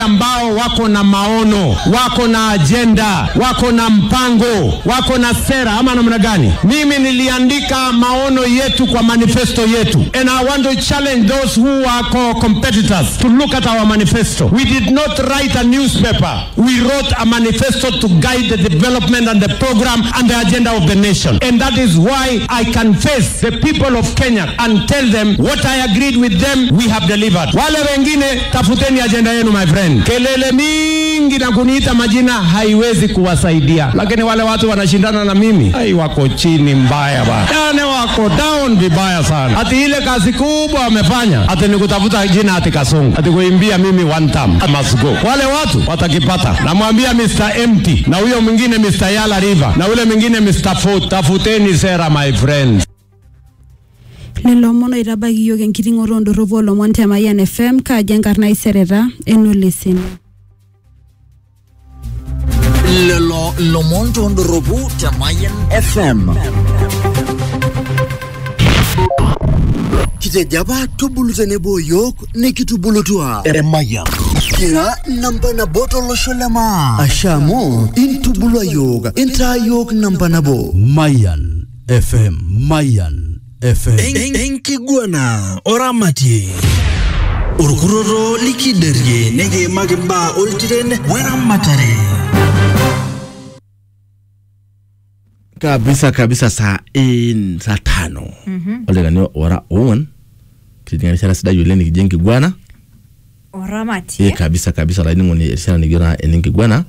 ambao wako na maono, wako na ajenda, wako na mpango, wako na sera ama namna gani? Mimi niliandika maono yetu kwa manifesto yetu, and I want to challenge those who are co-competitors to look at our manifesto. We did not write a newspaper. We wrote a manifesto to guide the development and the program and the agenda of the nation. And that is why I can face the people of Kenya and tell them what I agreed with them, we have delivered. Wale wengine, tafuteni agenda yenu my friend. Kelele mingi na kuniita majina haiwezi kuwasaidia, lakini wale watu wanashindana na mimi, ai, wako chini mbaya bana, yani wako down vibaya sana. Ati ile kazi kubwa wamefanya, ati ni kutafuta jina ati Kasungu, ati kuimbia mimi one time I must go. Wale watu watakipata. Namwambia Mr. Empty na huyo mwingine Mr. Yala River na ule mwingine Mr. Food, tafuteni sera my friends. lelo omon oitabaki yiok enkiting'oto ondorropu oolomon te Mayian FM kaaji enkarna isereta enoleseni lelo lomon toondorropu te Mayan FM. Kitejo apa tubulu tenebo yiok nikitubulutua Emayian. Kira namba nabo tolosho le maa. Asha amu intubulua yiok intaa yiok namba nabo. Mayan FM Mayan FM En- Enkiguana oramatie. Orkuroro likiderie nekiimaki mbaa oltiren weramatare. kabisa kabisa saa in saa tano olekani ora ong'uan kitinga erishata sidai oleng nikijo enkiguana oramatie ee kabisa kabisa olainining'oni erishata nikijo naa enenkiguana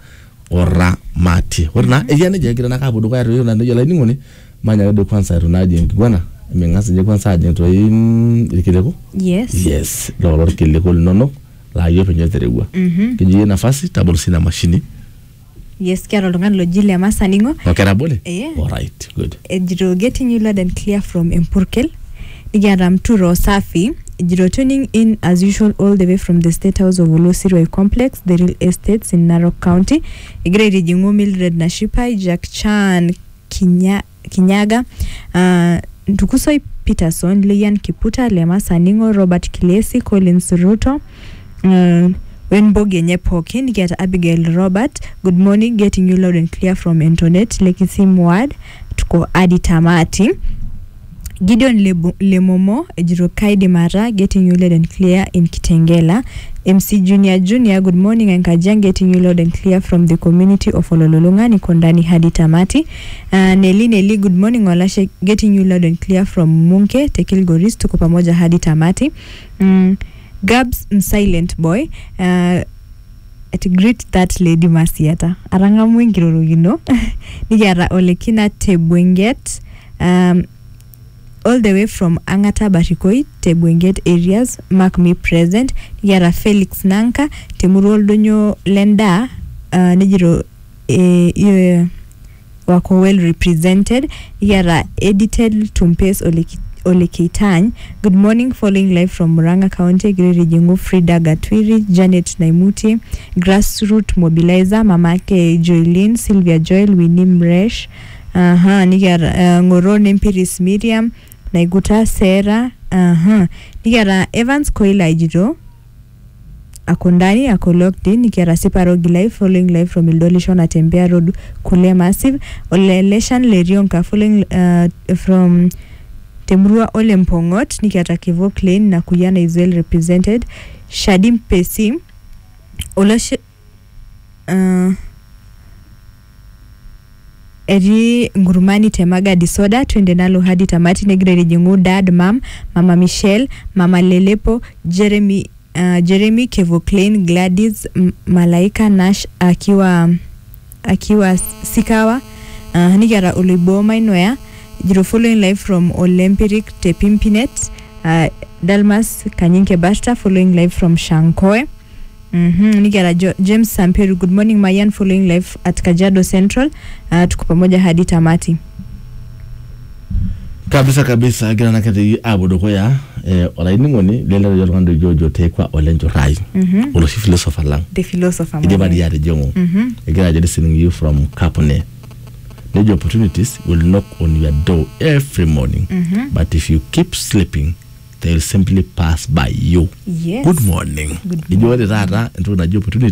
oramatie ore naa ekia nejia egira naa kaapuo dukuya toi naa nejo olainining'oni manyaka doi kwanza etu naa ajing enkiguana ming'as ninye kwanza ajing toi mm, irkiliku yes yes lolo irkiliku linonok laa yie penyo terewua kijo yie nafasi tabolo sina mashini yes kiata oltung'ani loji lemasa ning'o oketabole Yeah. alright good ejito getting you loud and clear from empurkel nikiata mturo safi ejito tuning in as usual all the way from the state house of olosirway complex the real estates in narok county egira aitijing'u mildred nashipai jack chan Kinya, kinyaga uh, ntukusoi peterson leyan kiputa lemasa ning'o robert kilesi collins ruto uh, wenbog enye pookin nikiata abigail robert good morning getting you loud and clear from antonet lekisim ward tuko adi tamati gideon Lebo- lemomo ejito kaidim ata getting you loud and clear in kitengela mc junior junior good morning enkajang getting you loud and clear from the community of olololunga niko ndani hadi tamati uh, neli neli good morning olashe getting you loud and clear from munke tekilgoris tuko pamoja hadi tamati mm, gabs msilent boy uh, at greet that lady masiata arang'amu enkirorokino nikiata olekina tebwenget um, all the way from angata barikoi tebwenget areas mark me present nikiata felix nanka temurua oldonyo lendaa uh, nejito eh, eh, wako well represented nikiata edited tumpes oleki Ole Keitany. Good morning, following live from Muranga County, Giri Jingu, Frida Gatwiri, Janet Naimuti, Grassroot Mobilizer, mamake Joylin, Sylvia Joel, Winnie Mresh, aha, nikiata uh, Ngoro Nempiris Miriam, Naiguta Sarah, aha, nikiata Evans Koila ejito ako ndani ako locked in nikiata siparogi live following live from Ildolishon atembea road kule massive oleleshan lerionka following uh, from temurua ole mpongot nikiata kivo clain na kuyana is well represented shadim pesi oloshe uh, etii ngurumani temaga disoda twende nalo hadi tamati negira rijingu dad mam mama michelle mama lelepo jeremy uh, jeremy kevoclain gladys M- malaika nash akiwa akiwa sikawa uh, nikiata oloiboma inoya jiro following live from olympic tepimpinet uh, dalmas kanyinke basta following live from shankoe Mm-hmm. nikiata jo, james samperu good morning mayan following live at kajado central uh, tuko pamoja hadi tamati kabisa kabisa egira nakete apuo dukuya eh, olainining'oni lelero oltung'ani lojo ojo tekwa olenchorrai Mhm. oloshi philosopher lang the philosopher idipa Mayan. dii atijing'u Mhm. egira ajo listening you from kapune nejo opportunities will knock on your door every morning Mhm. but if you keep sleeping they will simply pass by you Yes. good morning Good ijo ore taata entoki naji opportunity